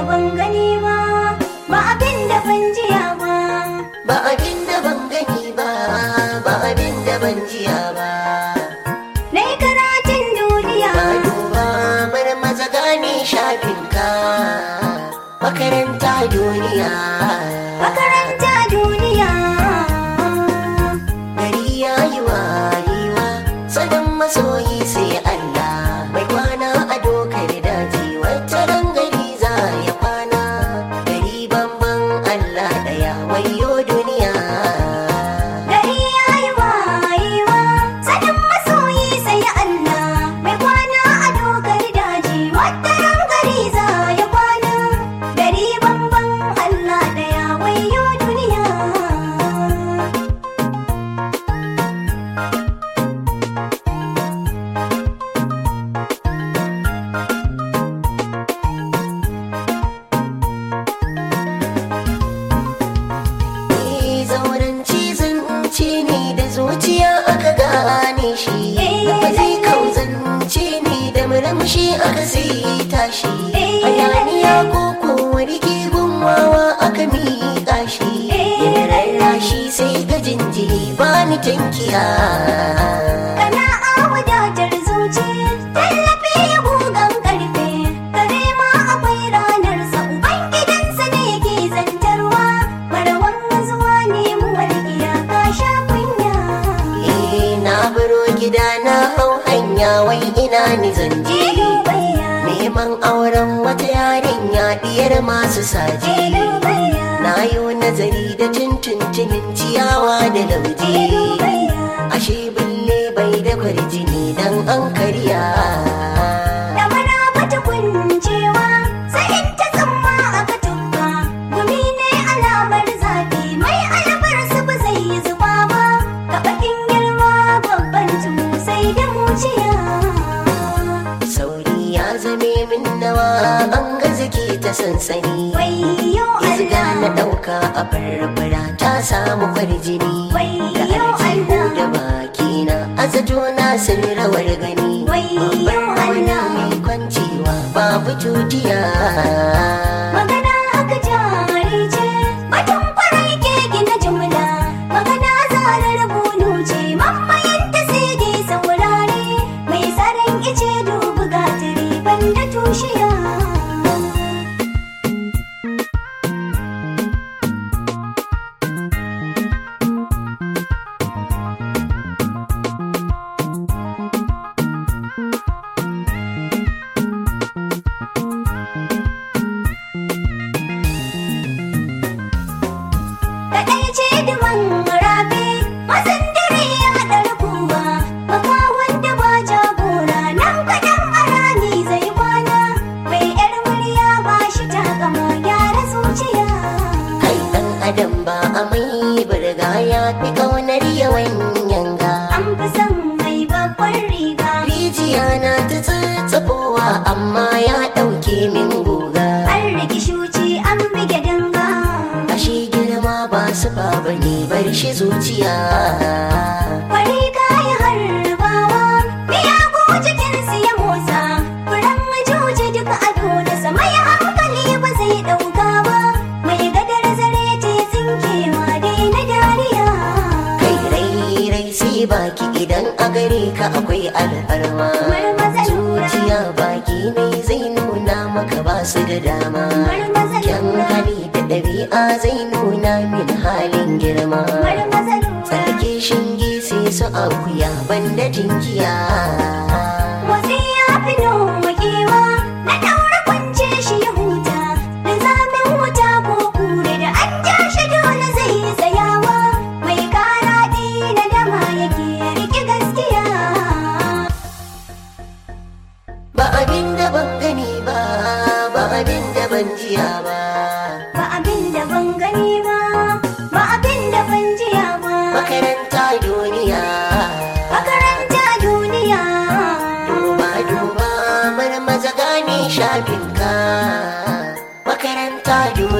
ban gani ba ba abin da ban jiya ba ba abin da ban gani ba ba abin da ban jiya ba na yi karatun duniya ba duba mana maza gane shafinka makaranta duniya makaranta duniya gari ya yi wayewa sanin masoyi sai Allah mai kwana a dokar daji wata ran gari za ya kwana gari bamban Allah daya wayo duniya gari ya yi wayewa sanin masoyi sai Allah mai kwana a dokar daji wata ran gari za ya kwana gari bamban Allah daya wayo duniya Eh, zauren cizon ce ne da zuciya aka gane shi lafazi kauzance ne da murmushi aka sita shi hayaniya ko kowar gunwawa aka miƙa shi yin rarrashi sai ga jinjiri ba ni tankiya Kana a wadatar zuci, tallafi ya gugan karfe, kare ma akwai ranar sa uban gidansa ne ke zantarwa, marawan zuwa ne mu walƙiya ka sha kunya. Eh, na baro gida na hau hanya wai ina ni zanje Dubayya, neman auren wata yarinya diyar masu saje Dubayya, na yi nazari da tuntuntunin ciyawa da lauje Dubayya. ashe bille bai da kwarjini dan an karya Da maraba ta kuncewa, sai in ta tsamma aka tukka. Gumi ne alamar zafi, mai alabar su ba zai yi zuba ba. Ga bakin girma babban tumu sai da muciya. sauri ya zame min nawa an ga zake ta sansani Wayyo Izga na Allah, ɗauka a barbara ta samu kwarjini Wayyo da aljihu Allah. da bakina a zato na sun rawar gani Wayyo babban rauni Allah. mai kwancewa babu tutiya magana aka jari ce, batun kwarai ke gina jumla. Magana zarar bunu ce, mammayin ta sai dai saurare. Mai tsaron ice dubu gatari banda tushiya. Kaɗai ce duman rafi, masan dare ya ɗar kuma, makawan da ba jagora nan kaɗan a rami zai kwana. Mai ‘yar murya ba shi takama gyara zuciya. kai ɗan adam ba a mai burga ya fi ƙaunar yawan yanga An fi son mai babbar riga, rijiya na ta tsatsafowa amma ya ɗauke min guga an riki shuci an bige danga. ashe girma ba su ba ne bar shi zuciya Kwari kayi harbawa, miyagu jikinsu ya motsa, furen majuji duka ado da sama ya hankali ba zai ɗauka ba, mai gadar zare ce tsinkewa dai na dariya. kai rai rai sai baki idan a gare ka akwai alfarma Marmaza lura. zuciya baki ne zai nuna maka ba su da dama Marmaza kyan lura. hali da ɗabi'a zai nuna min halin girma Marmaza lura. sarki shinge sai su akuya banda jinkiya Motsi ya fi nokewa, na ɗaura kwance shi ya huta, da zamin wuta ko kure da an ja shi dole zai yi tsayawa, mai karaɗi na dama yake riƙe gaskiya. ba abin da ban gani ba ba abin da ban jiya ba Ba abin da ban gani ba, ba abin da ban jiya ba, makaranta duniya makaranta duniya. duba duba marmaza gane shafinka makaranta duniya